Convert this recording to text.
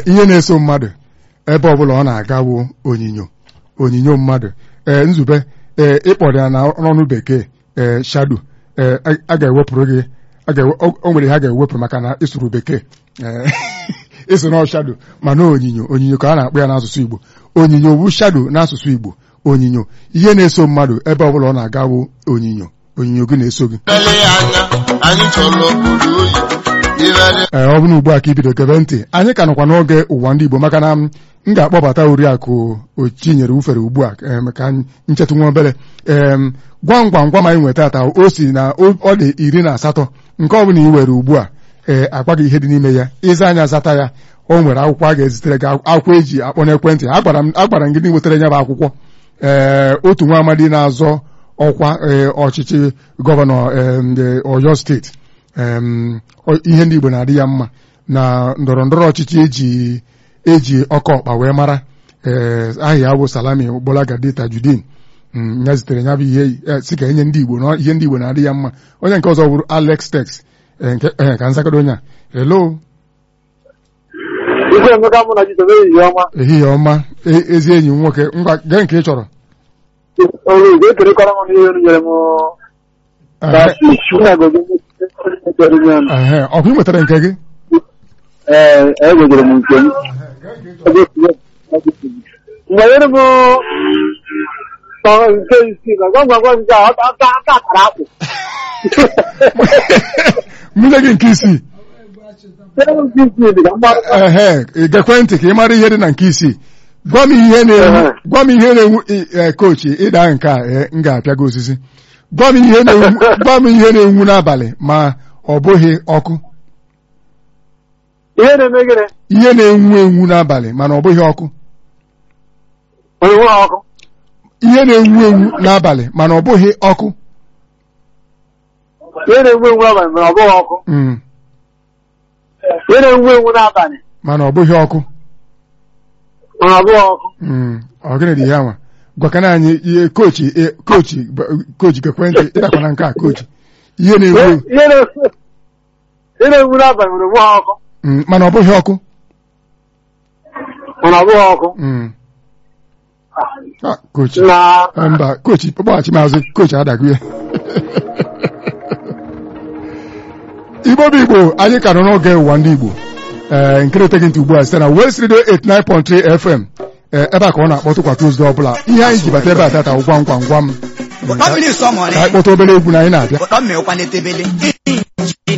ihe na-eso mmadụ ebe ọbụla ọ na-aga bụ onyinyo onyinyo mmadụ ee nzube ee ịkpọrọ ya n'ọnụ bekee ee shado ee a ga-ewepụrụ gị o nwere ha ga-ewepụ maka na ịsụrụ bekee ee ịsụ na shado mana onyinyo onyinyo ka a na-akpọ ya n'asụsụ Igbo onyinyo bụ shado n'asụsụ Igbo onyinyo ihe na-eso mmadụ ebe ọbụla ọ na-aga bụ onyinyo onyinyo gị na-eso gị ee ọ bụrụ ugbu a ka ibido gebe ntị anyị ka nọkwa n'oge ụwa ndị Igbo maka na m ga-akpọbata oriakụ Chinyere ufere ugbu a ka nchetụ nwa obere ee gwam gwam gwam anyị nweta ata o si na ọ dị iri na asatọ nke ọ bụla ị were ugbu a ee akpa gị ihe dị n'ime ya ịza anya zata ya o nwere akwụkwọ a ga-ezitere gị akwụkwọ eji akpọ n'ekwentị agbara m gị wetara ya bụ akwụkwọ ee otu nwa amadi na-azọ ọkwa ọchịchị gọvanọ Ọyọ steeti ihe ndị Igbo na-adị ya mma na ndọrọ ndọrọ ọchịchị eji eji ọkọ ọkpa wee mara ee aha ya bụ Salami Gbolagadi Tajudeen ya zitere ya bụ ihe si ka enye ndị Igbo na ihe ndị Igbo na-adị ya mma onye nke ọzọ bụrụ Alex Tex ka nzakọdo onye a hello ehihie ọma ezi enyi m nwoke ngwa gee nke ị chọrọ ọkụ ị nwetara nke gị enwegoro m nke m mgbanyere m nke isii na gwam gwam gwam nke aka akara akpụ nwunye gị nke isii ehe gekwe ntị ka ị mara ihe dị na nke isii gwa m ihe na-enwu kochi ịda nke a m ga-apịa gị osisi gwa m ihe na-enwu n'abalị ma ọ bụghị ọkụ ihe na-eme gịnị ihe na-enwu enwu n'abalị mana ọ bụghị ọkụ ọkụ ihe na-enwu enwu n'abalị mana ọ bụghị ọkụ ihe na-enwu enwu n'abalị mana ọ bụghị ọkụ ihe na-enwu enwu n'abalị mana ọ bụghị ọkụ mana ọ bụghị ọkụ ọ gịnị dị ya nwa gwakana anyị ihe kochi kochi kochi gekwentị ịdakwana nke a kochi ihe na-enwu ihe na-enwu n'abalị mana ọ bụghị ọkụ mana ọ bụghị ọkụ mana ọ bụghị ọkụ kochi mba kochi kpọghachi maazị kochi adagụ ya igbo bụ igbo anyị ka nọ n'oge ụwa ndị igbo ee nke na-eteghị ntị ugbu a site na West Radio 89.3 FM ebe a ka ọ na-akpọtụ kwa Tuzdee ọbụla ihe anyị ji bata ebe a tata gwam gwam gwam anyị kpọta obere egwu na anyị na-abịa